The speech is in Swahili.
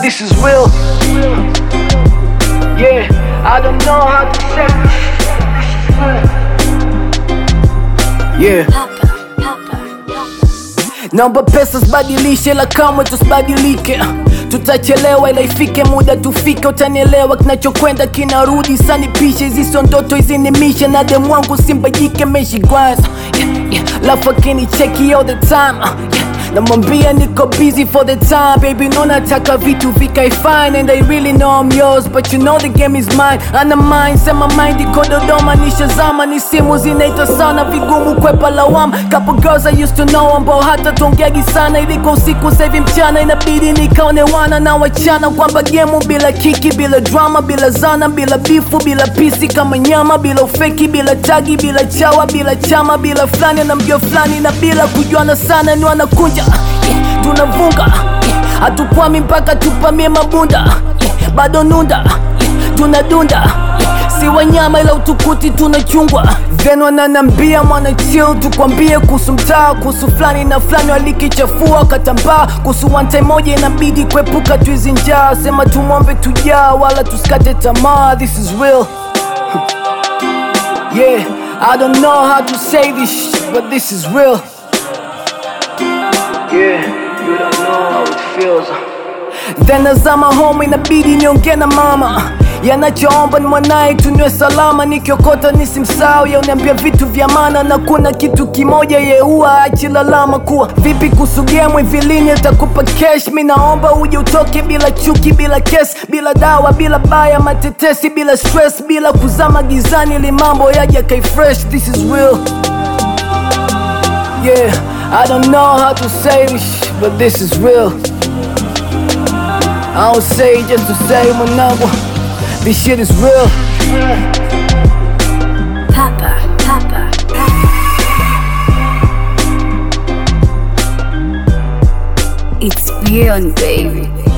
this is real. Yeah, I don't know how to say Yeah. Naomba pesa sibadilishe, la kamwe tusibadilike. Tutachelewa ila ifike muda tufike, utanielewa. Kinachokwenda kinarudi, sanipishe. Hizi sio ndoto, hizi ni mission. Na demu wangu simbajike, meshi kwanza yeah, yeah. Lafu akinicheki all the time uh, yeah. Namwambia niko busy for the time baby, no nataka vitu vikae fine and I really know I'm yours but you know the game is mine. Ana mind sema mind iko Dodoma, nishazama ni simu zinaita sana, vigumu kwepa lawama. Couple girls I used to know ambao hata tuongeagi sana, iliko usiku saivi mchana, inabidi nikaone wana na wachana kwamba gemu bila kiki, bila drama, bila zana, bila bifu, bila pisi kama nyama, bila ufeki, bila tagi, bila chawa, bila chama, bila fulani na mjua fulani na bila kujuana sana, ni wanakunja yeah, tunavunga yeah, hatukwami mpaka tupamie mabunda yeah, bado nunda yeah, tunadunda yeah, si wanyama ila utukuti tunachungwa then wananambia mwana chill tukwambie kuhusu mtaa kuhusu fulani na fulani walikichafua katambaa kuhusu wante moja inabidi kuepuka tuizi njaa sema tumwombe tujaa wala tusikate tamaa this is real yeah I don't know how to say this shit, but this is real Yeah, you don't know how it feels. Then nazama home inabidi niongee na mama yanachoomba ni mwanaye tunywe salama nikiokota nisimsahau yauniambia vitu vya maana na kuna kitu kimoja yeua achilalama kuwa vipi kusugemwe vilini utakupa cash mi naomba uje utoke bila chuki bila kes bila dawa bila baya matetesi bila stress bila kuzama gizani ili mambo yaja kai fresh this is real Yeah, I don't know how to say this, shit, but this is real. I don't say it just to say mwanangu, this shit is real. Papa, Papa, It's beyond, baby.